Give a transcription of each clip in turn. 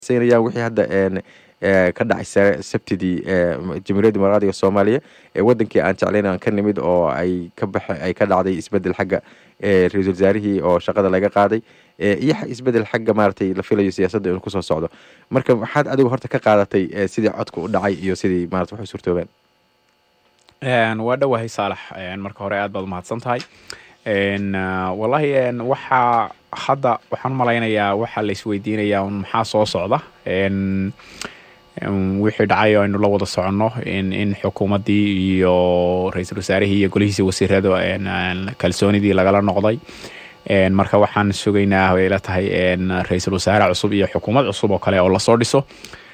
siinayaan wixii hadda ka dhacay sabtidii jamhuuriyadda dimuqraadiga soomaaliya ee wadankii aan jeclayn aan ka nimid oo ay ka baxa ay ka dhacday isbedel xagga ra-iisul wasaarihii oo shaqada laga qaaday iyo isbedel xagga maaragtay la filayo siyaasadda inuu kusoo socdo marka waxaad adigu horta ka qaadatay sidii codka u dhacay iyo sidii maarata waxay suurtoobeen waa dhowahay saalax marka hore aad baad umahadsan tahay wallahi waxaa hadda waxaan umalaynayaa waxaa la isweydiinayaa un maxaa soo socda wixii dhacay oo aynu la wada soconno in xukuumaddii iyo ra-iisul wasaarihii iyo golihiisii wasiirada kalsoonidii lagala noqday marka waxaan sugaynaa way la tahay ra-iisul wasaare cusub iyo xukuumad cusub oo kale oo lasoo dhiso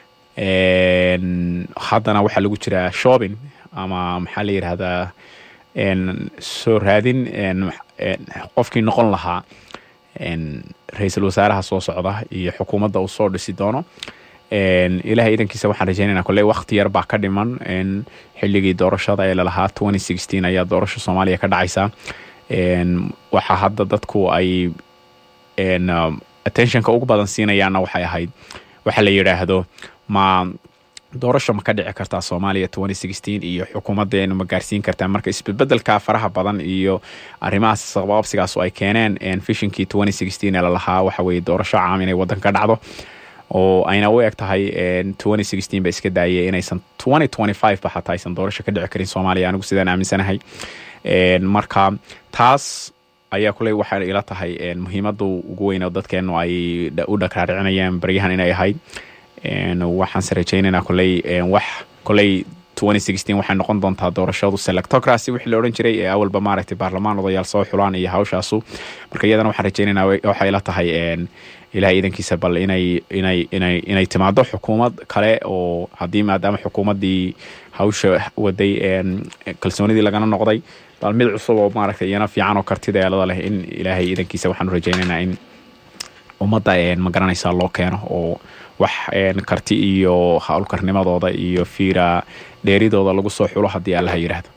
haddana waxaa lagu jiraa shopping ama maxaa la yidhahdaa soo raadin qofkii noqon lahaa ra-iisul wasaaraha soo socda iyo xukuumadda uu soo dhisi doono ilahay idankiisa waxaan rajeynayna kolley wakti yar baa ka dhiman xilligii doorashada ee lalahaa ayaa doorasho soomaaliya ka dhacaysa waxa hadda dadku ay attentionka ugu badan siinayaanna waxay ahayd waxa la yidhaahdo ma doorasho ma ka dhici kartaa soomaaliya iyo xukuumaddeenu ma gaarsiin kartaa marka isbedbedelka faraha badan iyo arrimahaas sababsigaas ay keeneen fishinkii ee lalahaa waxa weye doorasho caam inay waddan ka dhacdo oo ayna u eg tahay ba iska daayay inaysan ba xataa aysan doorasho ka dhici karin soomaaliya anigu sidaan aaminsanahay marka taas ayaa kuley waxay ila tahay muhiimadda ugu weyn oo dadkeenu ay u dhagraaricinayaan baryahan inay ahayd waxaanse rajaynaynaa koley wax koley waxay noqon doontaa doorashadu selectocracy wixii la odhan jiray ee awalba maaragtay baarlamaan odayaal soo xulaan iyo hawshaasu marka iyadana waxaan rajaynaynaa waxay la tahay ilahay idankiisa bal inay inay inay inay timaado xukuumad kale oo haddii maadaama xukuumaddii hawsha waday kalsoonidii lagana noqday bal mid cusub oo maaragtay iyana fiican oo kartida eelada leh in ilaahay idankiisa waxaanu rajaynaynaa in ummadda ma garanaysaa loo keeno oo wax karti iyo howlkarnimadooda iyo fiira dheeridooda lagu soo xulo haddii allaha yidhaahdo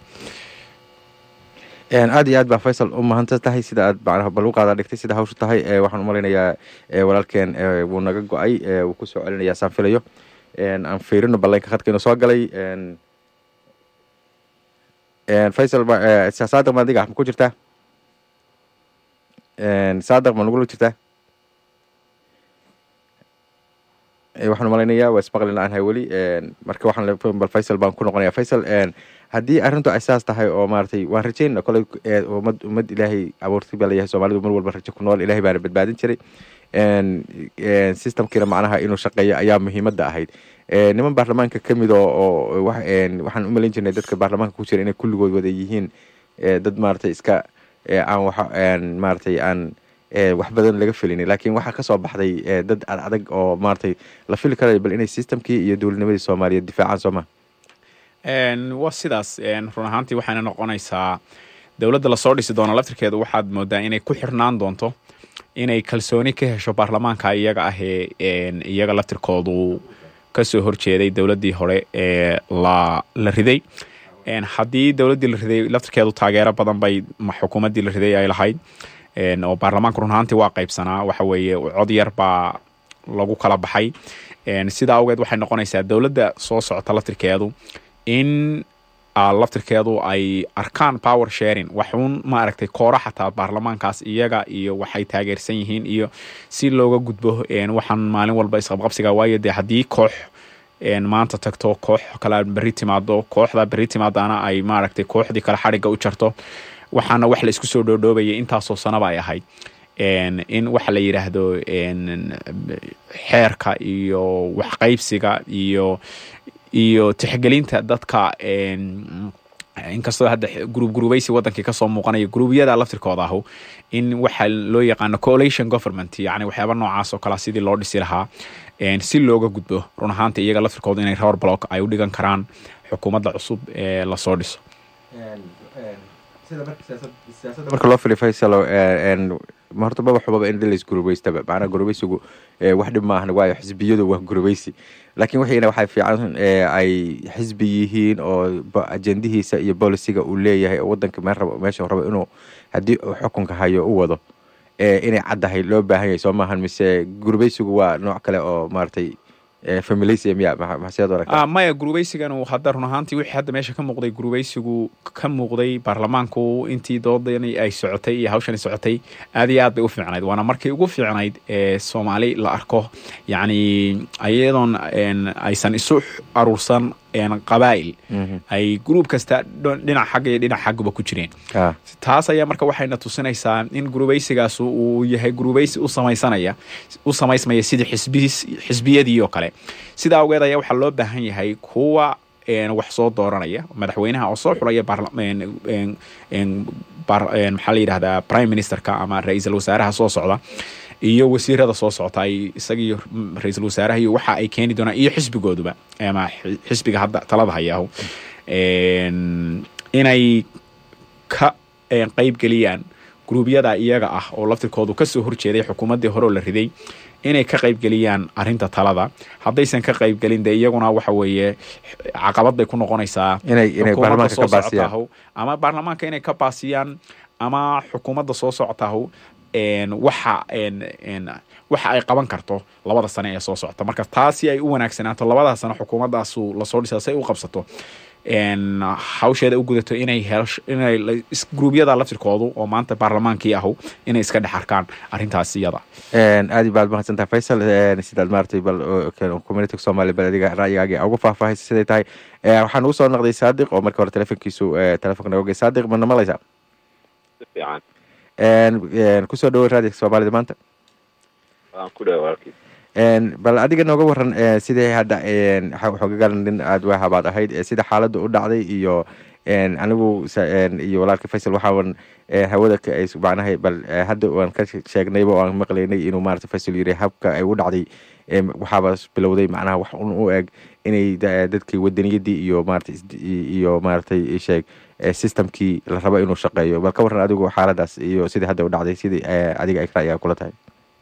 aad iyo aad baa faysal u mahadsan tahay sida aad macnaha bal u qaada dhigtay sida hawshu tahay waxaan umalaynayaa walaalkeen wuu naga go-ay wuu kusoo celinayaa saan filayo aan fiirino balleynka khadka inuu soo galay faysal saadaq ma adiga ma ku jirtaa saadaq ma nagula jirtaa waxaan umalaynayaa waa ismaqli la-aanhay weli marka waxaan bal faysal baan ku noqonaya faysal haddii arrintu ay saas tahay oo maaragtay waan rajaynna koley ummad ummad ilaahay abuurtay baa layahay soomaalidu mar walba rajo ku nool ilahay baana badbaadin jiray systemkiina macnaha inuu shaqeeyo ayaa muhiimadda ahayd niman baarlamaanka ka mid oo oo waxaan u malayn jirnay dadka baarlamaanka ku jira inay kulligood wada yihiin dad maaragtay iska aan wax maaragtay aan wax badan laga felini laakiin waxaa kasoo baxday dad ad adag oo maaragtay la fili karayo bal inay systemkii iyo dowladnimadii soomaaliya difaacaan soo maha waa sidaas run ahaantii waxayna noqonaysaa dowladda lasoo dhisi doono laftirkeedu waxaad moodaa inay ku xirnaan doonto inay kalsooni ka hesho baarlamaanka iyaga ah ee iyaga laftirkoodu kasoo horjeeday dowladdii hore ee la la riday haddii dowladdii la riday laftirkeedu taageero badan bay xukuumaddii la riday ay lahayd oo baarlamaanka run ahaantii waa qaybsanaa waxa weeye cod yar baa lagu kala baxay sidaa awgeed waxay noqonaysaa dowladda soo socota laftirkeedu in laftirkeedu ay arkaan power sharing waxuun maaragtay koora xataa baarlamaankaas iyaga iyo waxay taageersan yihiin iyo si looga gudbo waxaan maalin walba isqabqabsiga waayo dee haddii koox maanta tagto koox kale berri timaado kooxda berri timaadana ay maaragtay kooxdii kale xadhigga u jarto waxaana wax la isku soo dhoodhoobaya intaasoo sanaba ay ahayd in waxa la yidhaahdo xeerka iyo waxqaybsiga iyo iyo tixgelinta dadka inkastoo hadda gruub gruubaysi wadankii kasoo muuqanaya gruubyada laftirkooda ahu in waxa loo yaqaano coalition government yani waxyaaba noocaas oo kalea sidii loo dhisi lahaa si looga gudbo run ahaanta iyaga laftirkooda inay rower block ay u dhigan karaan xukuumadda cusub ee lasoo dhiso marka loo fili faysal horta maba xubaba in dhilays gurubaystaba macnaha gurubaysigu wax dhib maahan waayo xisbiyadu waa gurubaysi laakiin wixiina waxay fiican ay xisbi yihiin oo ajendihiisa iyo bolisiga uu leeyahay oo wadanka meel rabo meesha rabo inuu haddii uu xukunka hayo u wado inay caddahay loo baahan yahay soo maahan mise gurubaysigu waa nooc kale oo maaragtay familisia miya maxseed aragta maya gurubaysiganu hadda run ahaantii wixii hadda meesha ka muuqday gurubaysigu ka muuqday baarlamaanku intii doodani ay socotay iyo hawshani socotay aad iyo aad bay u fiicnayd waana markii ugu fiicnayd ee soomaali la arko yacni iyadoon aysan isu aruursan qabaa'il ay gruub kasta dhinac xagga iyo dhinac xaggaba ku jireen taas ayaa marka waxayna tusinaysaa in gurubaysigaas uu yahay gurubaysi u samaysanaya u samaysmaya sidii xisbis xisbiyadii oo kale sidaa awgeed ayaa waxaa loo baahan yahay kuwa wax soo dooranaya madaxweynaha oo soo xulaya maxaa la yidhahdaa prime ministerka ama ra-iisul wasaaraha soo socda iyo wasiirada soo socota ay isagiiyo ra-iisul wasaaraha iyo waxa ay keeni doonaan iyo xisbigooduba ama xisbiga hadda talada hayaahu inay ka qeyb geliyaan gruubyada iyaga ah oo laftirkoodu kasoo horjeeday xukuumaddii hore oo la riday inay ka qayb geliyaan arrinta talada haddaysan ka qayb gelin dee iyaguna waxa weeye caqabad bay ku noqonaysaa ama baarlamaanka inay ka baasiyaan ama xukuumadda soo socotahu waxa waxa ay qaban karto labada sane ee soo socota marka taasi ay u wanaagsanaato labada sano xukuumaddaasu lasoo dhisa si ay u qabsato hawsheeda u gudato inay inay gruubyada laftirkoodu oo maanta baarlamaankii ahu inay iska dhex arkaan arrintaas iyada aad baad mahadsantaha faysal sidaad maaragtay bal community somalia bal adiga ra'yigaagii ugu faahfaahaysa siday tahay waxaan ugu soo noqday saadiq oo marka hore telefonkiisu telefonka naga ogey saadiq ma namalaysaa kusoo dhawo raadiga soomaalida maanta bal adiga nooga waran sidii hadda xogagalan nin aad waahabaad ahayd sida xaaladda u dhacday iyo anigu iyo walaalka faysal waxaan hawada macnaha bal hadda waan ka sheegnayba oo aan maqlaynay inuu maarata faysal yiri habka ay u dhacday waxaaba bilowday macnaha wax un u eg inay dadkii wadaniyadii iyo maarata iyo maaratay sheeg systemkii la rabo inuu shaqeeyo bal ka waran adigu xaaladaas iyo sidii hadda u dhacday sidii adiga ay ra'yiga kula tahay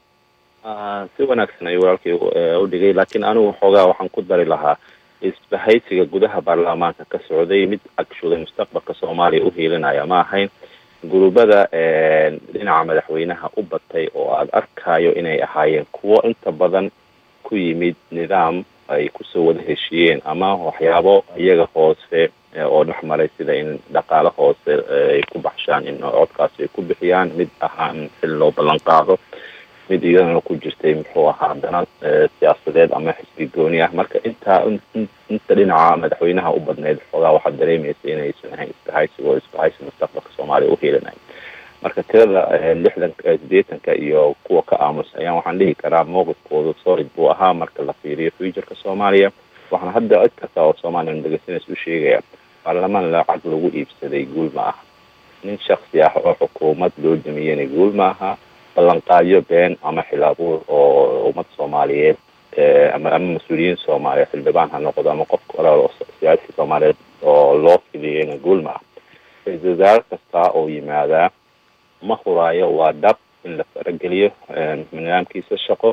si wanaagsan ayuu walaalkii u dhigay laakiin anigu xoogaa waxaan ku dari lahaa isbahaysiga gudaha baarlamaanka ka socday mid agshuday mustaqbalka soomaaliya u hiilinaya ma ahayn gurubada dhinaca madaxweynaha u batay oo aada arkayo inay ahaayeen kuwo inta badan ku yimid nidaam ay kusoo wada heshiiyeen ama waxyaabo iyaga hoose oo dhexmaray sida in dhaqaale hoose ay ku baxshaan in codkaasi ay ku bixiyaan mid ahaan xil loo ballan qaado mid iyadana ku jirtay muxuu ahaa dana siyaasadeed ama xisbi gooni ah marka intaa inta dhinaca madaxweynaha u badneyd xoogaa waxaad dareemaysa inaysan ahayn isbahaysiga oo isbahaysi mustaqbalka soomaaliya u hiilinay marka tirada lixdanka sideetanka iyo kuwa ka aamus ayaan waxaan dhihi karaa mowqifkooda solid buu ahaa marka la fiiriyo futureka soomaaliya waxaan hadda cid kasta oo soomaaliya dhegeysanaysa u sheegaya baarlamaan lacag lagu iibsaday guul ma aha nin shaksi ah oo xukuumad loo damiyena guul ma aha ballanqaadyo been ama xilaabuur oo ummad soomaaliyeed ama ama mas-uuliyiin soomaaliyeed xildhibaan ha noqdo ama qof kale oo siyaasi soomaaliyeed oo loo fidiyeyna guul ma ah ra-isul wasaare kasta oo yimaadaa ma huraayo waa dhab in la farageliyo nidaamkiisa shaqo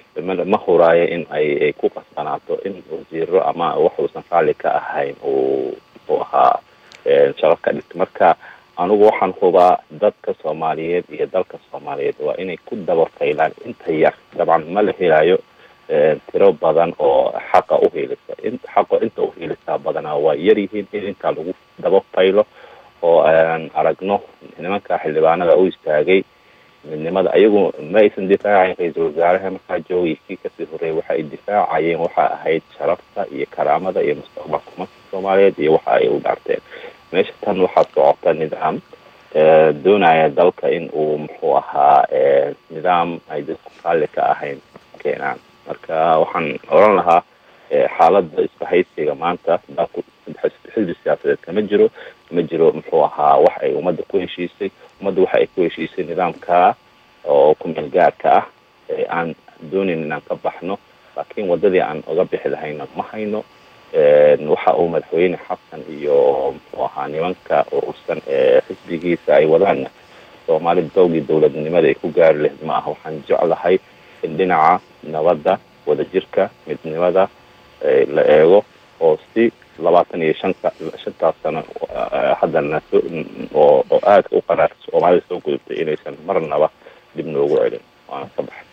ma huraayo in ay ku qasbanaato in wasiiro ama wax uusan raalli ka ahayn uu muxuu ahaa shaqo ka dhigto marka anigu waxaan hubaa dadka soomaaliyeed iyo dalka soomaaliyeed waa inay ku dabafaylaan inta yar dabcan ma la helayo tiro badan oo xaqa uhiilisa xaqa inta uhiilisaa badanaa waa yar yihiin in intaa lagu dabafaylo oo aan aragno nimanka xildhibaanada u istaagay midnimada ayagu ma aysan difaacayn ra-iisul wasaaraha markaa joogay kii kasii horreeyay waxa ay difaacayeen waxa ahayd sharafta iyo karaamada iyo mustaqbalka umadka soomaaliyeed iyo waxa ay u dhaarteen meesha tan waxaa socota nidaam doonaya dalka in uu muxuu ahaa nidaam ay dadku raalli ka ahayn keenaan marka waxaan oran lahaa xaaladda isbahaysiga maanta dalku xisbi siyaasadeed kama jiro ma jiro muxuu ahaa wax ay ummadda ku heshiisay ummadda waxa ay ku heshiisay nidaamka oo kumeel gaarka ah aan doonayn inaan ka baxno laakiin waddadii aan uga bixi lahayna ma hayno waxa uu madaxweyne xasan iyo muxuu ahaa nimanka urursan ee xisbigiisa ay wadaanna soomaali dowgii dowladnimada ay ku gaari lahayd ma aha waxaan jeclahay in dhinaca nabadda wadajirka midnimada la eego oo si labaatan iyo shanka shantaas sano haddana oo oo aadka u qaraar soomaalida soo gudubtay inaysan marnaba dib noogu celin waana ka baxay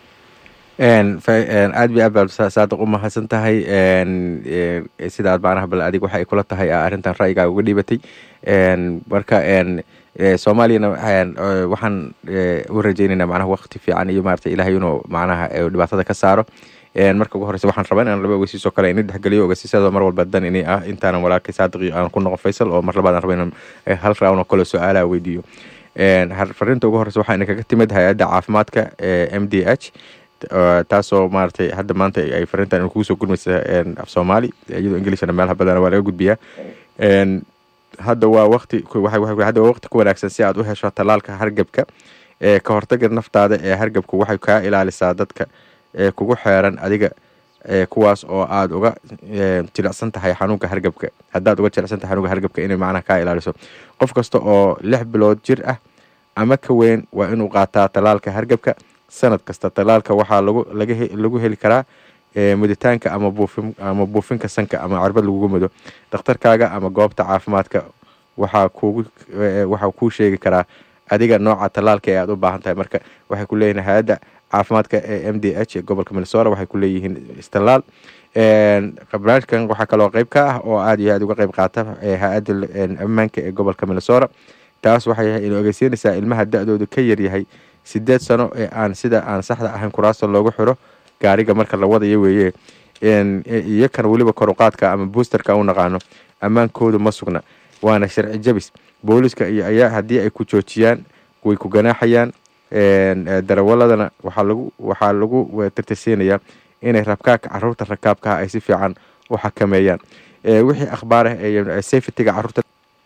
aad bay aad baad saadiq u mahadsan tahay sida aad macnaha bal adig waxa ay kula tahay arrintan ra'yigaaga uga dhiibatay marka soomaaliyana waxaan u rajaynaynaa macnaha wakti fiican iyo maarata ilahay inuu macnaha dhibaatada ka saaro marka ugu horeysa waxaan rabaa inaan laba ogeysiisoo kale ini dhexgeliyo ogeysiisyada mar walba dan ini ah intaanan walaalkay saadiq aan ku noqon faysal oo mar labaad aan raba inaan hal round oo kale su-aalaha weydiiyo fariinta ugu horeysa waxaa inakaga timid hay-adda caafimaadka m d h taasoo maaragtay hadda maanta ay fariintan kugu soo gurmaysa af soomaali iyadoo englishna meelaha badana waa laga gudbiyaa hadda waa waqti hadda waa waqti ku wanaagsan si aad u hesho tallaalka hargebka ka hortaga naftaada ee hargebku waxay kaa ilaalisaa dadka kugu xeeran adiga kuwaas oo aada uga jilicsan tahay xanuunka hargebka haddaad uga jilicsan tahay xanuunka hargebka inay macnaha kaa ilaaliso qof kasta oo lix bilood jir ah ama ka weyn waa inuu qaataa tallaalka hargebka sanad kasta tallaalka waxaa lagu laga lagu heli karaa muditaanka ama buufin ama buufinka sanka ama cirbad lagugu mudo dhakhtarkaaga ama goobta caafimaadka waxaa kugu waxaa kuu sheegi karaa adiga nooca tallaalka ee aada u baahan tahay marka waxay ku leeyihin hay-adda caafimaadka ee m d h ee gobolka minnesota waxay ku leeyihiin istallaal barnaamijkan waxaa kaloo qeyb ka ah oo aada iyo aada uga qeyb qaata hay-adda ammaanka ee gobolka minnesota taas waxay ina ogeysiinaysaa ilmaha da-doodu ka yaryahay sideed sano ee aan sida aan saxda ahayn kuraasta loogu xiro gaariga marka la wadayo weeye iyo kan weliba koruqaadka ama boosterka u naqaano ammaankoodu ma sugna waana sharci jabis booliska iyo ayaa haddii ay ku joojiyaan way ku ganaaxayaan darawaladana waxaa lagu waxaa lagu tirtirsiinayaa inay rabkaabka caruurta rakaabkaha ay si fiican u xakameeyaan wixii akhbaar ah ee safetyga caruurta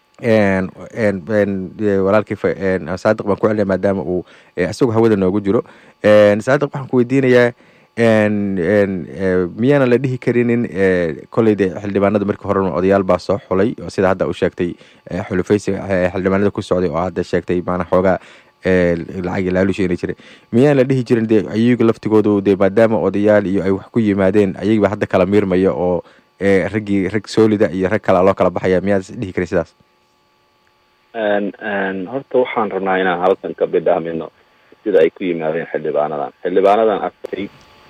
walaalkii saadiq baan ku celinaya maadaama uu isagoo hawada noogu jiro saadiq waxaan ku weydiinayaa miyaanan la dhihi karinin koleyde xildhibaanada markii hore odayaal baa soo xulay oo sida hadda u sheegtay xulufaysiga xildhibaanada ku socday oo hadda sheegtay maanaa xoogaa lacag laalusheeni jiray miyaan la dhihi jirin de ayaga laftigoodu de maadaama odayaal iyo ay wax ku yimaadeen ayagiiba hadda kala miirmaya oo raggii rag soolida iyo rag kala loo kala baxaya miyaad dhihi karin sidaas horta waxaan rabnaa inaan halkan ka bidhaamino sida ay ku yimaadeen xildhibaanadan xildhibaanadan aftay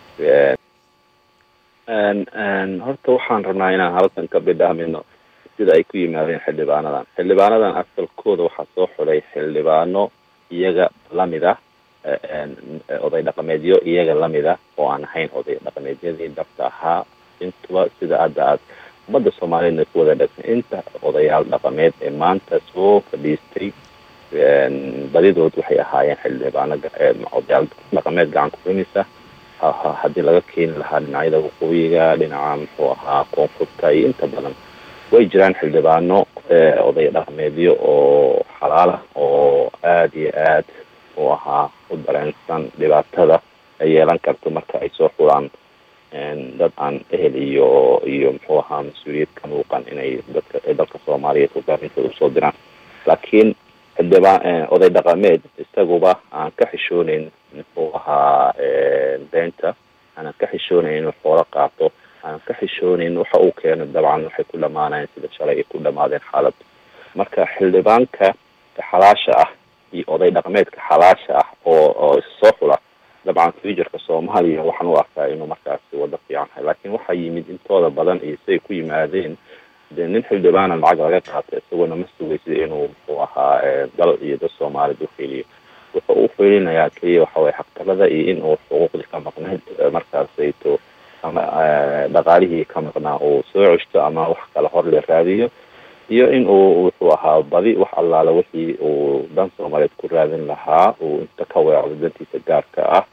horta waxaan rabnaa inaan halkan ka bidhaamino sida ay ku yimaadeen xildhibaanadan xildhibaanadan asalkooda waxaa soo xulay xildhibaano iyaga lamid ah oday dhaqameedyo iyaga lamid ah oo aan ahayn oday dhaqameedyadii dhabta ahaa intuba sida hadda aad ummadda soomaaliyeedna ku wada dhegsan inta odayaal dhaqameed ee maanta soo fadhiistay badidood waxay ahaayeen xildhibaano odayaal dhaqameed gacan kurimisa haddii laga keeni lahaa dhinacyada waqooyiga dhinaca muxuu ahaa koonfurta iyo inta badan way jiraan xildhibaano oday dhaqameedyo oo xalaala oo aada iyo aad u ahaa u dareensan dhibaatada ay yeelan karto marka ay soo xulaan dad aan ehel iyo iyo muxuu ahaa mas-uuliyad ka muuqan inay dadka dalka soomaaliyeed hogaamintooda usoo diraan laakiin xildhibaan oday dhaqameed isaguba aan ka xishooneyn muxuu ahaa beenta aanan ka xishooneyn inuu xoolo qaato aanan ka xishooneyn waxa uu keeno dabcan waxay ku dhamaanayeen sida shalay ay ku dhamaadeen xaalad marka xildhibaanka xalaasha ah iyo oday dhaqameedka xalaasha ah oo oo issoo xula dabcan futurka soomaaliya waxaan u arkaa inuu markaasi wado fiican hay laakiin waxaa yimid intooda badan iyo siday ku yimaadeen dee nin xildhibaana lacag laga qaata isagoona ma sugaysa inuu muxuu ahaa dal iyo dad soomaaliyed ufiiliyo wuxuu u fiilinayaa keliya waxa waye xaqdarada iyo in uu xuquuqdii ka maqnayd markaasayto ama dhaqaalihii ka maqnaa uu soo ceshto ama wax kale hor la raadiyo iyo in uu wuxuu ahaa badi wax allaala wixii uu dan soomaaliyeed ku raadin lahaa uu inta ka weecdo dantiisa gaarka ah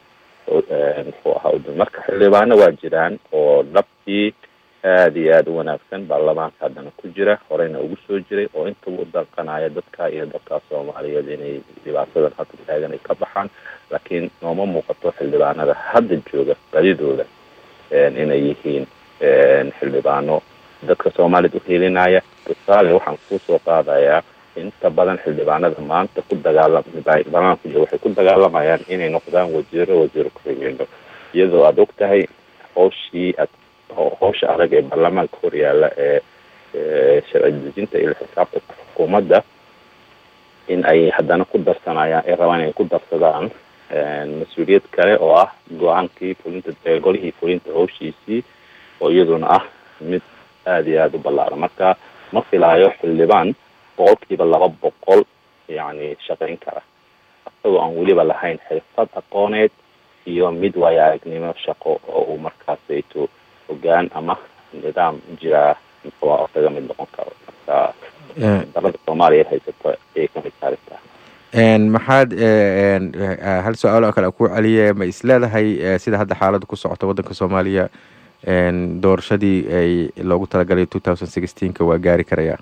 muxuu ahaa marka xildhibaano waa jiraan oo dhabtii aada iyo aada u wanaagsan baarlamaanka haddana ku jira horeyna ugu soo jiray oo intaba u danqanaya dadka iyo dadka soomaaliyeed inay dhibaatadan hadda taagan ay ka baxaan laakiin nooma muuqato xildhibaanada hadda jooga badidooda inay yihiin xildhibaano dadka soomaaliyed uheelinaya tusaale waxaan kusoo qaadayaa inta badan xildhibaanada maanta ku dagaalam baarlamaanka jooga waxay ku dagaalamayaan inay noqdaan wasiiro wasiiro ku-xigeenno iyadoo aada og tahay hawshii ad hawsha adag ee baarlamaanka horyaala ee sharci dejinta iyo xisaabta xukuumadda in ay haddana ku darsanayaan ay rabaan inay ku darsadaan mas-uuliyad kale oo ah go-aankii fulinta golihii fulinta howshiisii oo iyaduna ah mid aada iyo aada u ballaaran marka ma filaayo xildhibaan boqolkiiba laba boqol yani shaqayn kara isagoo aan weliba lahayn xirfad aqooneed iyo mid waayo aragnimo shaqo oo uu markaasayto hogaan ama nidaam jiraa muxua kaga mid noqon karo marka dalada soomaaliya haysato ayay kamid taarigtaa maxaad hal su-aal oo kale ku celiye ma is leedahay sida hadda xaaladda ku socota waddanka soomaaliya doorashadii ay loogu talagalay two thousand sixteenka waa gaari karaya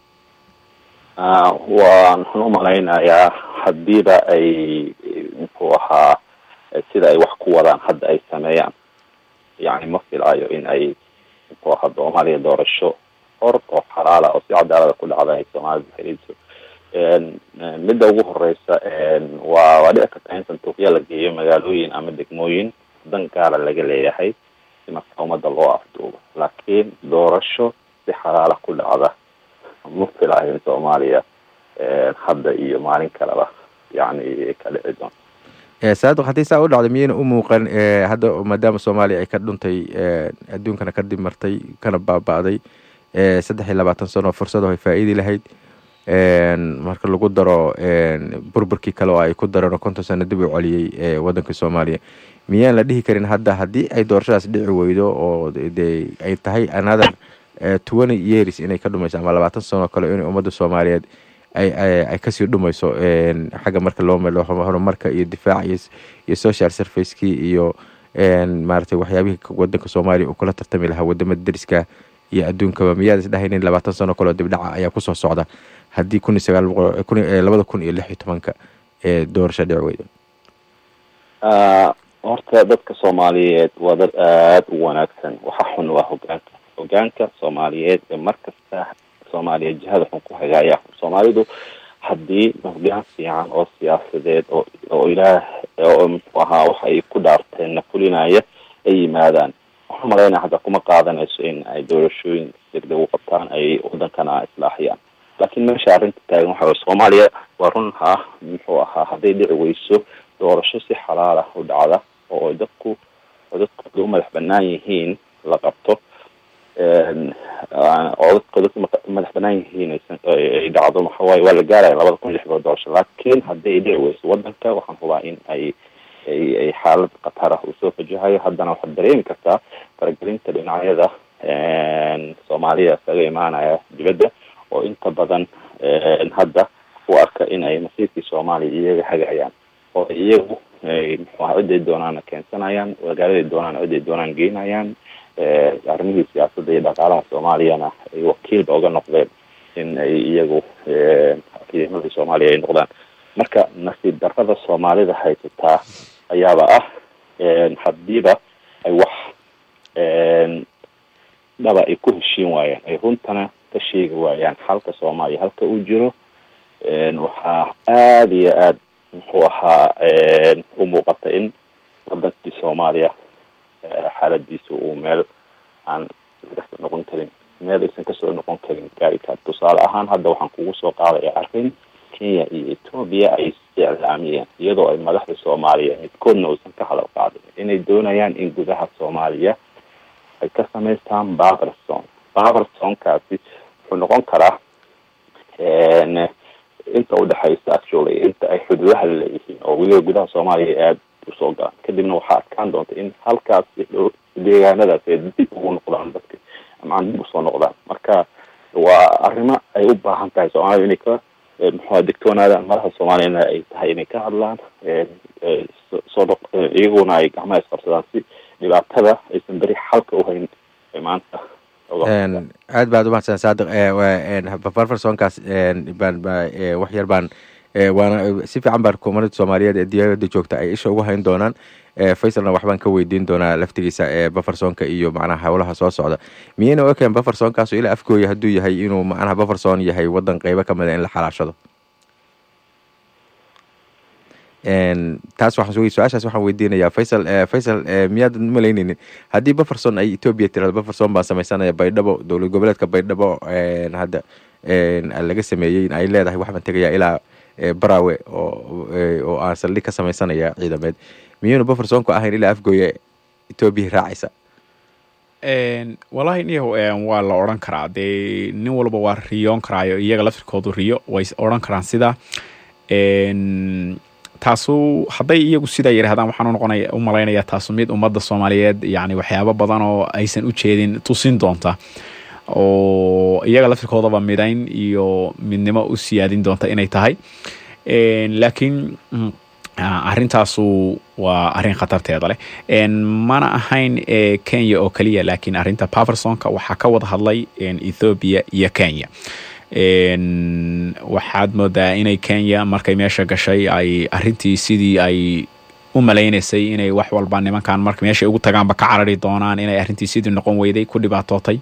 waan waxaan umalaynayaa hadiiba ay muxuu ahaa sida ay wax ku wadaan hadda ay sameeyaan yani ma filaayo in ay muxuu ahaa soomaaliya doorasho hor oo xalaala oo si cadaalada ku dhacda ay soomaalida heliso midda ugu horeysa waa waa dhici karta in sanduuqya la geeyo magaalooyin ama degmooyin dan gaara laga leeyahay si marka umada loo afduubo laakiin doorasho si xalaala ku dhacda ma filaayo in soomaaliya hadda iyo maalin kaleba yani ka dhici doonto saadiq haddii saa u dhacda miyayna u muuqan hadda maadaama soomaaliya ay ka dhuntay adduunkana ka dimartay kana baaba-day saddex iyo labaatan sano fursado ay faa-iidi lahayd marka lagu daro burburkii kale oo ay ku dareen oo konton sano dib u celiyey waddanka soomaaliya miyaan la dhihi karin hadda haddii ay doorashadaas dhici weydo oo de ay tahay another twenty years inay ka dhumayso ama labaatan sano kale in ummadda soomaaliyeed ay ay kasii dhumayso xagga marka loo melo horumarka iyo difaac iyo iyo social servicekii iyo maaragtay waxyaabihii waddanka soomaaliya uu kula tartami lahaa wadamada deriska iyo adduunkaba miyaad isdhahaynin labaatan sano kaleo dibdhaca ayaa kusoo socda haddii kun iyo sagaal boqol kun labada kun iyo lix iyo tobanka ee doorasho dhici weydo horta dadka soomaaliyeed waa dad aada u wanaagsan waxa xun waa hogaanka hogaanka soomaaliyeed ee markasta soomaaliya jihada xun ku hagaaya soomaalidu haddii hogaan fiican oo siyaasadeed oo oo ilaah oo muxuu ahaa waxa ay ku dhaarteen na fulinaya ay yimaadaan waxaan malaynaya hadda kuma qaadanayso in ay doorashooyin degdeg u qabtaan ay wadankana islaaxiyaan laakiin meesha arrinta taagan waxa way soomaaliya waa run ha muxuu ahaa hadday dhici weyso doorasho si xalaala u dhacda oo dadku oo dadkooda u madax banaan yihiin la qabto oo dadkooda madax banaan yihiin ay dhacdo waxawaaye waa la gaaraya labada kun lix bood doorasho laakiin hadday dhici weyso wadanka waxaan hubaa in ay ay ay xaalad khatar ah uu soo fajahayo haddana waxaad dareemi kartaa faragelinta dhinacyada soomaaliya isaga imaanaya dibadda oo inta badan hadda u arka in ay masiirkii soomaaliya iyaga hagayaan oo iyagu muxuaha ciday doonaana keensanayaan magaaladay doonaan ciday doonaan geynayaan arrimihii siyaasadda iyo dhaqaalaha soomaaliyana ay wakiilba uga noqdeen in ay iyagu ciidamadii soomaaliya ay noqdaan marka nasiib darrada soomaalida haysataa ayaaba ah hadiiba ay wax dhaba ay ku heshiin waayaan ay runtana ka sheegi waayaan xalka soomaaliya halka uu jiro waxaa aada iyo aada muxuu ahaa u muuqata in wadankii soomaaliya xaaladiisa uu meel aan kasoo noqon karin meel aysan kasoo noqon karin gaari kar tusaale ahaan hadda waxaan kugu soo qaadaya arrin kenya iyo etoobiya ay isticlaamiyeen iyadoo ay madaxda soomaaliya midkoodna uusan ka hadal qaadin inay doonayaan in gudaha soomaaliya ay ka samaystaan baberson babersonkaasi wuxuu noqon karaa inta udhexaysa actually inta ay xuduudaha laleeyihiin oo weliba gudaha soomaaliya aada usoo galaan kadibna waxaa adkaan doonta in halkaas deegaanadaas ay dib ugu noqdaan dadka amaan dib usoo noqdaan marka waa arrimo ay u baahan tahay soomaalida inay ka muxua digtoonaadaan madaxda soomaaliyana ay tahay inay ka hadlaan soo iyaguna ay gacmaha isqabsadaan si dhibaatada aysan beri xalka uhayn maanta aad baad umahadsan saadiq barfarsonkaas baan wax yar baan waana si fiican baan kumanida soomaaliyeed ee diyaaradda joogta ay isha ugu hayn doonaan faisalna waxbaan ka weydiin doonaa laftigiisa bafarsonka iyo macnaha howlaha soo socda miyayna u ekeen bafarsonkaas ilaa afkooya hadduu yahay inuu macnaha bafarson yahay wadan qeybo kamid a in la xalaashado taas waxaan su-aashaas waxaan weydiinayaa faysal faysal miyaad malayneynin haddii baferson ay etoobiya tirado baferson baa sameysanaya baydhabo dowlad goboleedka baydhabo hadda laga sameeyey ay leedahay waxbaan tegayaa ilaa barawe oo oo aan saldhig ka samaysanaya ciidameed miyuuna buffer zonku ahayn ilaa afgooya etoobiya raacaysa wallaahi niyahow waa la odhan karaa dee nin walba waa riyoon karaayo iyaga laftirkoodu riyo way odhan karaan sida taasu hadday iyagu sidaa yidhahdaan waxaan unoqonaya u malaynaya taasu mid ummadda soomaaliyeed yani waxyaabo badan oo aysan u jeedin tusin doonta oo iyaga laftirkoodaba midayn iyo midnimo u siyaadin doonta inay tahay laakiin arrintaasu waa arrin khatarteeda leh mana ahayn kenya oo keliya laakiin arrinta paversonka waxaa ka wada hadlay ethoobia iyo kenya waxaad moodaa inay kenya markay meesha gashay ay arintii sidii ay u malaynaysay inay wax walba nimankan marka meeshay ugu tagaanba ka carari doonaan inay arrintii sidii noqon weyday ku dhibaatootay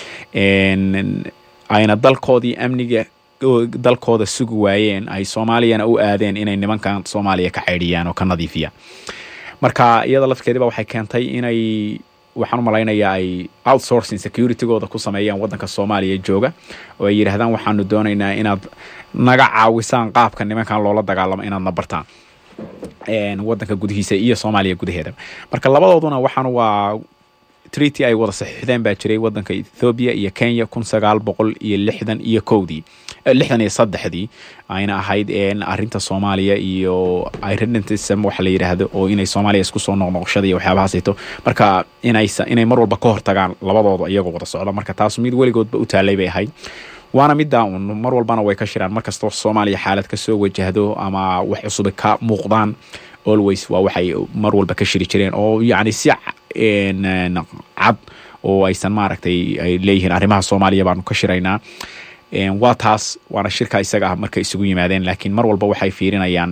ayna dalkoodii amniga dalkooda sugi waayeen ay soomaaliyana u aadeen inay nimankan soomaaliya ka ceydhiyaan oo ka nadiifiyaan marka iyada lafkeediba waxay keentay inay waxaan u malaynayaa ay outsourcing securitygooda ku sameeyaan waddanka soomaaliya jooga oo ay yidhaahdaan waxaanu doonaynaa inaad naga caawisaan qaabka nimankan loola dagaalamo inaad na bartaan waddanka gudihiisa iyo soomaaliya gudaheeda marka labadooduna waxaan waa treaty ay wada saxiixdeen baa jiray waddanka ethoobiya iyo kenya kun sagaal boqol iyo lixdan iyo kowdii lixdan iyo saddexdii ayna ahayd arrinta soomaaliya iyo irredentism waxa la yidhaahdo oo inay soomaaliya isku soo noqnoqoshada iyo waxyaabahaasito marka inaysa inay mar walba ka hortagaan labadooda iyagoo wada socda marka taas mid weligoodba u taalay bay ahayd waana middaa un mar walbana way ka shiraan markastoo soomaaliya xaalad ka soo wajahdo ama wax cusub ka muuqdaan always waa waxay mar walba ka shiri jireen oo yacni si cad oo aysan maaragtay ay leeyihiin arrimaha soomaaliya baanu ka shiraynaa waa taas waana shirka isaga ah markay isugu yimaadeen laakiin mar walba waxay fiirinayaan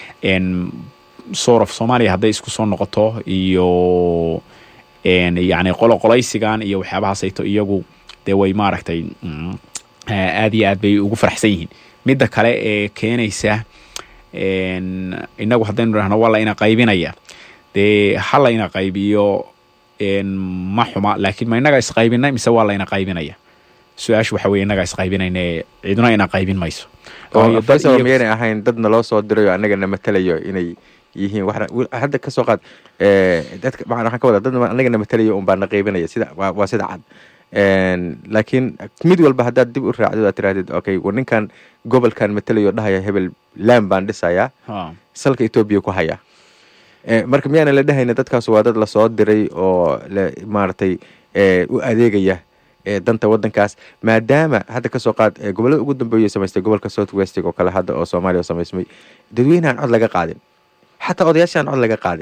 sorof soomaaliya hadday isku soo noqoto iyo yani qoloqolaysigan iyo waxyaabahaasayto iyagu dee way maaragtay aad iyo aad bay ugu faraxsan yihiin midda kale ee keenaysa inagu haddaynu dhahno waa la ina qaybinaya dee ha la ina qaybiyo ma xuma laakiin ma inaga isqaybinay mise waa la ina qaybinaya su-aashu waxa weye inagaa isqaybinayna ciduna ina qaybin mayso faysal miyaynay ahayn dadna loo soo dirayo annagana matalayo inay yihiin hadda kasoo qaad dadka waxaan ka wada dad annagana matalayo un baa na qaybinaya sida waa sida cad laakiin mid walba haddaad dib u raacdid aad tirahdid okay war ninkan gobolkan matalayo dhahaya hebel laan baan dhisayaa salka etoobiya ku haya marka miyaana la dhahayna dadkaas waa dad lasoo diray oo maaragtay u adeegaya danta wadankaas maadaama hadda kasoo qaad gobolada ugu dambeeya samaystay gobolka south westig oo kale hadda oo soomaaliya samaysmay dadweynehan cod laga qaadin xataa odayaashaan cod laga qaadin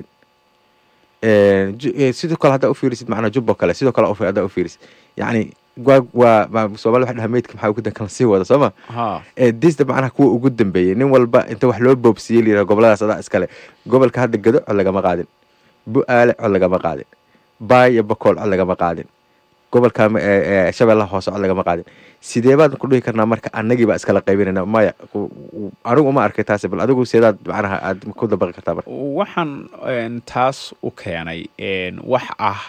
sidoo kale haddaa ufiirisid macnaa jubbo kale sidoo kale haddaa ufiirisid yacni waa waa soomali waxa dhaha meydka maxaa ugu dankan sii wada sooma disda macnaha kuwa ugu dambeeyey nin walba inta wax loo boobsiiyey layidhaha goboladaas adaa iskale gobolka hadda gado cod lagama qaadin bu-aale cod lagama qaadin baay iyo bakool cod lagama qaadin gobolka shabeellaha hoose cod lagama qaadin sidee baan ku dhihi karnaa marka annagii baa iskala qaybinayna maya anigu uma arkay taasi bal adigu sidaad macnaha aad ku dabaqi kartaa marka waxaan taas u keenay wax ah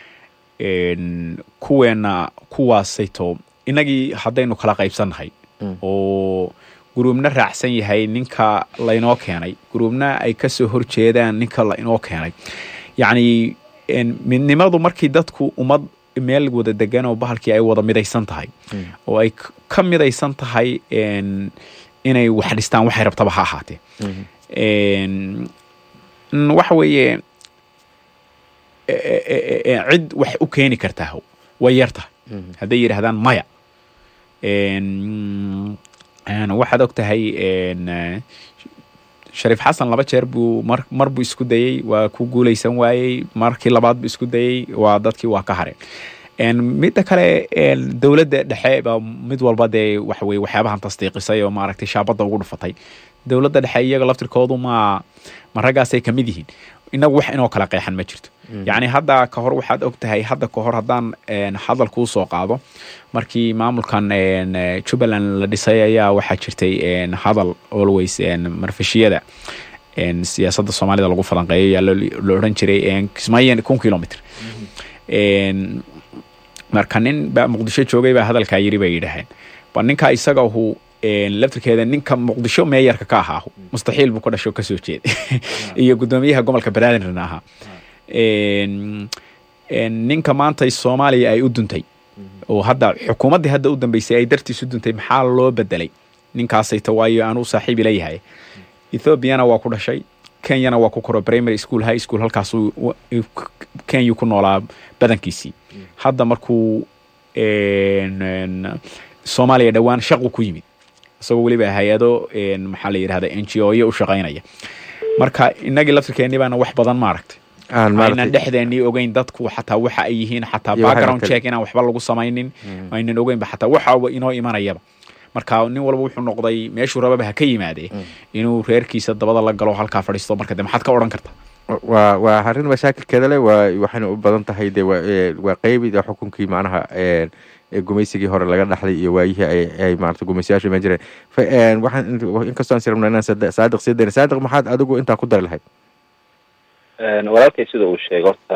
kuweena kuwaasayto inagii haddaynu kala qaybsannahay oo guruubna raacsan yahay ninka laynoo keenay guruubna ay kasoo horjeedaan ninka lainoo keenay yacni midnimadu markii dadku ummad meel wada degan oo bahalkii ay wada midaysan tahay oo ay ka midaysan tahay inay wax dhistaan waxay rabtaba ha ahaatee waxa weeye cid wax u keeni kartaa way yar tahay hadday yidhahdaan maya waxaad og tahay shariif xasan laba jeer buu mar mar buu isku dayey waa ku guulaysan waayey markii labaad buu isku dayey waa dadkii waa ka hareen midda kale dowladda dhexe ba mid walba dee waxa weye waxyaabahan tasdiiqisay oo maaragtay shaabadda ugu dhufatay dowladda dhexe iyaga laftirkoodu ma ma raggaasay ka mid yihiin inagu wax inoo kala qeexan ma jirto yacni hadda ka hor waxaad og tahay hadda ka hor haddaan hadal kuu soo qaado markii maamulkan jubbaland la dhisay ayaa waxaa jirtay hadal always marfashiyada siyaasadda soomaalida lagu falanqeeyo ayaa la odhan jiray kismaayo kun kilomitr marka nin baa muqdisho joogay baa hadalkaa yiri bay yidhaaheen ba ninka isaga hu laftirkeeda ninka muqdisho meeyarka ka ahaa mustaxiil buu ka dhasho kasoo jeeda iyo guddoomiyaha gobolka banaadirna ahaa ninka maanta soomaaliya ay u duntay oo hadda xukuumaddii hadda u dambeysay ay dartiis u duntay maxaa loo bedelay ninkaasayta waayo aan u saaxiibi leeyahay ethoobiana waa ku dhashay kenyana waa ku koro primary school high school halkaasuu kenya ku noolaa badankiisii hadda markuu soomaaliya dhowaan shaqu ku yimid isagoo weliba hay-ado maxaa la yidhahda n g o yo u shaqaynaya marka inagii laftirkeeni baana wax badan maaragtay aynan dhexdeenii ogeyn dadku xataa waxa ay yihiin xataa background check inaan waxba lagu samaynin aynan ogeynba xataa waxaba inoo imanayaba marka nin walba wuxuu noqday meeshuu rababa ha ka yimaadee inuu reerkiisa dabada la galo halkaa fadhiisto marka de maxaad ka odhan kartaa waa waa arrin mashaakilkeeda leh waa waxayna u badan tahay de waa qeybi xukunkii macnaha gumaysigii hore laga dhaxlay iyo waayihii ay maarata gumaysayaashu iman jireen waxaan inkastoo aan sirabna inaan saadiq sii dayna saadiq maxaad adigu intaa ku dari lahayd walaalkay sida uu sheegay horta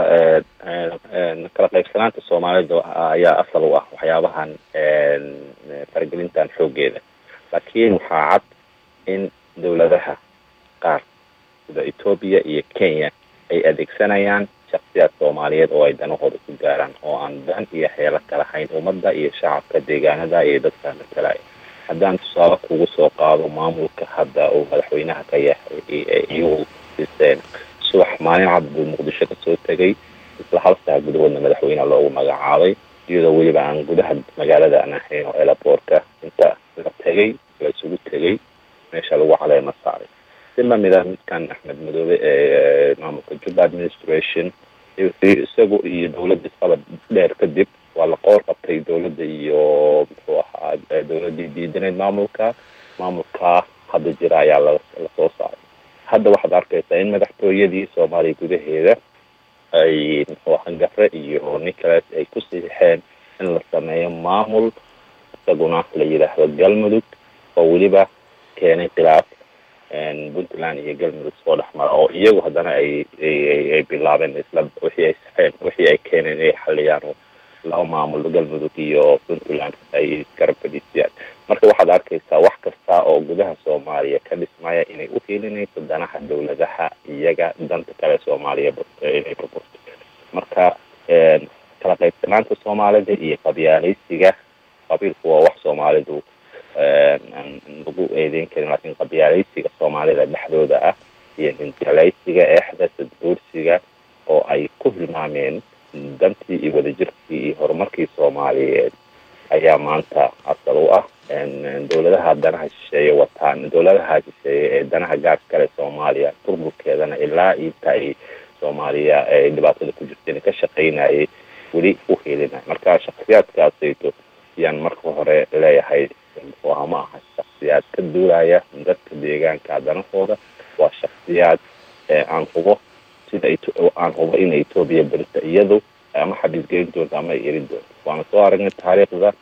kala qaybsanaanta soomaalida ayaa asal u ah waxyaabahan faragelintan xoogeeda laakiin waxaa cad in dowladaha qaar sida etoobiya iyo kenya ay adeegsanayaan shaksiyaad soomaaliyeed oo ay danahooda ku gaaraan oo aan dan iyo heelo kala hayn ummadda iyo shacabka deegaanada iyo dadka matalaya haddaan tusaale kugu soo qaado maamulka hadda uu madaxweynaha ka yahay iyagu dhiseen subax maalin cad buu muqdisho kasoo tegay isla hal saa gudahoodna madaxweyneha loogu magacaabay iyadoo weliba aan gudaha magaalada aan ahayn oo elaboorka inta la tegay la isugu tegay meesha lagu caleema saaray si lamid ah midkan axmed madoobe ee maamulka juba administration isagu iyo dowladda isqabad dheer kadib waa la qoor qabtay dowladda iyo muxuu ahaa dowladdii diidanayd maamulka maamulkaa hadda jira ayaa lasoo saaray hadda waxaad arkaysaa in madaxtooyadii soomaaliya gudaheeda ay muxuu ahaa gafre iyo nicolas ay ku siixeen in la sameeyo maamul isaguna la yidhaahdo galmudug oo weliba keenay khilaaf puntland iyo galmudug soo dhex mara oo iyagu haddana ay ay bilaabeen isla wixii ay saxeen wixii ay keeneen inay xaliyaan laba maamul galmudug iyo puntland ay garab fadhiisiyaan marka waxaad arkaysaa wax kasta oo gudaha soomaaliya ka dhismaya inay u hiilinayso danaha dowladaha iyaga danta kale soomaaliya inay burburto marka kala qaybsanaanta soomaalida iyo qabyaalaysiga qabiilku waa wax soomaalidu lagu eedeyn karin laakiin qabyaalaysiga soomaalida dhexdooda ah iyo hinjalaysiga eexda sadbuursiga oo ay ku hilmaameen dantii iyo wadajirkii iyo horumarkii soomaaliyeed ayaa maanta asal u ah dowladaha danaha shisheeye wataan dowladaha shisheeye ee danaha gaarka kale soomaaliya burburkeedana ilaa inta ay soomaaliya ay dhibaatada ku jirteen ka shaqaynayay weli u helinay marka shaksiyaadkaasayto ayaan marka hore leeyahay muxuuha ma aha shaksiyaad ka duulaya dadka deegaanka danahooda waa shaksiyaad aan hubo sida aan hubo in etoobiya berita iyadu ama xabiis gelin doonto ama ay erin doonto waana soo aragnay taariikhda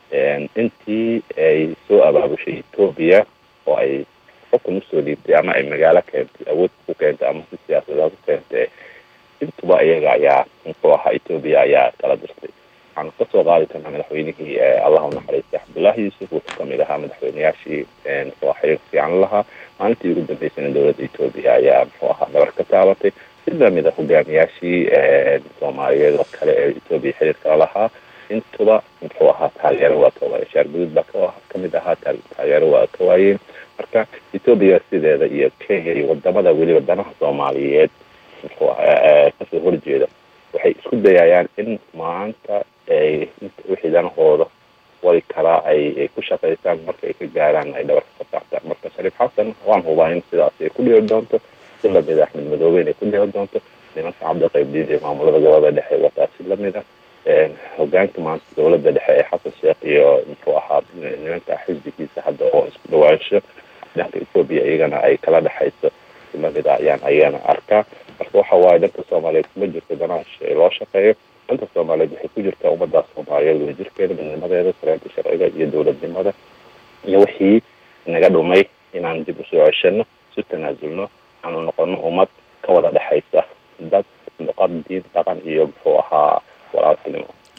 intii ay soo abaabushay etoobiya oo ay xukun usoo dhiibtay ama ay magaalo keentay awood ku keentay ama si siyaasadeed ku keentay intuba iyaga ayaa muxuu ahaa etoobiya ayaa kala dirtay waxaan kasoo qaadi karnaa madaxweynihii allahu naxariistay cabdullaahi yuusuf wuxuu kamid ahaa madaxweyneyaashii muxuu aha xiriir fiican lahaa maalintii ugu dambeysana dowladda etoobiya ayaa muxuu ahaa dabar ka taabatay si lamid a hogaamiyaashii soomaaliyeed oo kale ee etoobiya xiriir kala lahaa intuba muxuu ahaa taageero waa ka waayeen shaar guduud baa kamid ahaa taageero waa ka waayeen marka etoobiya sideeda iyo kenya iyo wadamada weliba danaha soomaaliyeed muxuu kasoo horjeeda waxay isku dayayaan in maanta ay wixii danahooda wali kalaa ay ku shaqaysaan marka ay ka gaaraan ay dhabarka ka saartaan marka shariif xasan waan hubaa in sidaas ay ku dhici doonto si lamid a axmed madoobe inay ku dhici doonto nimanka cabdiqaybdiid ee maamulada gobolada dhexe wataa si lamid ah hogaanka maanta dowladda dhexe ee xasan sheekh iyo muxuu ahaa nimanka xisbigiisa hadda oo isku dhawaansho dhanka etoobiya iyagana ay kala dhexayso si lamid a ayaan ayana arkaa marka waxa waaye dhanka soomaaliyeed kuma jirto danaha loo shaqeeyo dhanka soomaaliyeed waxay ku jirtaa ummadda soomaaliyeed wadajirkeeda midnimadeeda sareenta sharciga iyo dowladnimada iyo wixii naga dhumay inaan dib usoo ceshano isu tanaasulno aanu noqono ummad ka wada dhexaysa dad luqad diin dhaqan iyo muxuu ahaa walaaltinimo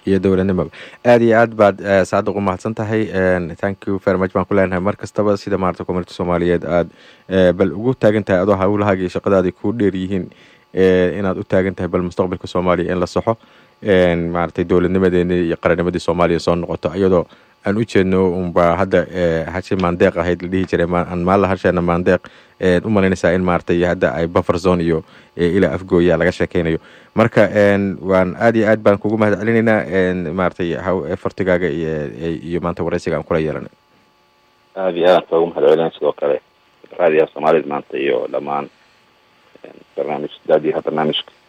iyo dowladnimaba aada iyo aad baad saadiq u mahadsan tahay thank you very much baan ku leenahay mar kastaba sida maarata community soomaaliyeed aad bal ugu taagan tahay adoo hawlahaaga iyo shaqadaadii kuu dheer yihiin inaad u taagan tahay bal mustaqbalka soomaaliya in la saxo maaragtay dowladnimadeeni iyo qarannimadii soomaaliya soo noqoto iyadoo aan u jeedno unba hadda hashi maandeeq ahayd la dhihi jiray aan maalla hasheena maandeeq u malaynaysaa in maaragtay hadda ay buffer zone iyo ilaa afgooya laga sheekeynayo marka waan aad iyo aad baan kugu mahad celinaynaa maaragtay fartigaaga iyo maanta waraysiga aan kula yeelanay aada iyo aadaan koogu mahad celinay sidoo kale raadiyaha soomaalida maanta iyo dhammaan barnaamij daadiyaha barnaamijka